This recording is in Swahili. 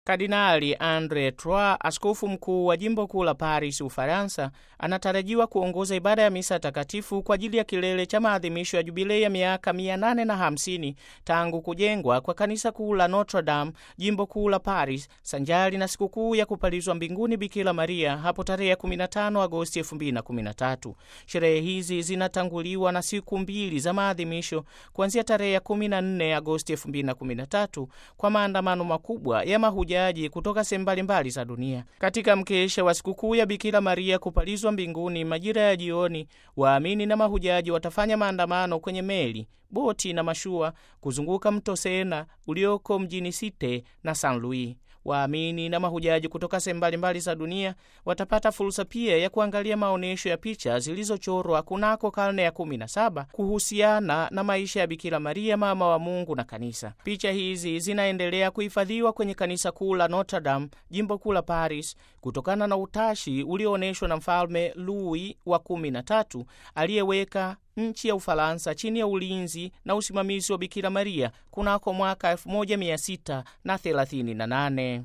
Kardinali Andre Trois, askofu mkuu wa jimbo kuu la Paris, Ufaransa, anatarajiwa kuongoza ibada ya misa takatifu kwa ajili ya kilele cha maadhimisho ya jubilei ya miaka 850 tangu kujengwa kwa kanisa kuu la Notre Dame, jimbo kuu la Paris, sanjari na sikukuu ya kupalizwa mbinguni Bikira Maria hapo tarehe 15 Agosti 2013. Sherehe hizi zinatanguliwa na siku mbili za maadhimisho kuanzia tarehe 14 Agosti 2013 kwa maandamano makubwa ya mahujaji kutoka sehemu mbalimbali za dunia. Katika mkesha wa sikukuu ya Bikira Maria kupalizwa mbinguni majira ya jioni, waamini na mahujaji watafanya maandamano kwenye meli, boti na mashua kuzunguka mto Sena ulioko mjini Site na San Louis. Waamini na mahujaji kutoka sehemu mbalimbali za dunia watapata fursa pia ya kuangalia maonyesho ya picha zilizochorwa kunako karne ya 17 kuhusiana na maisha ya Bikira Maria, mama wa Mungu na Kanisa. Picha hizi zinaendelea kuhifadhiwa kwenye kanisa kuu la Notre Dame, jimbo kuu la Paris, kutokana na utashi ulioonyeshwa na Mfalme Louis wa 13 aliyeweka nchi ya Ufaransa chini ya ulinzi na usimamizi wa Bikira Maria kunako mwaka 1638.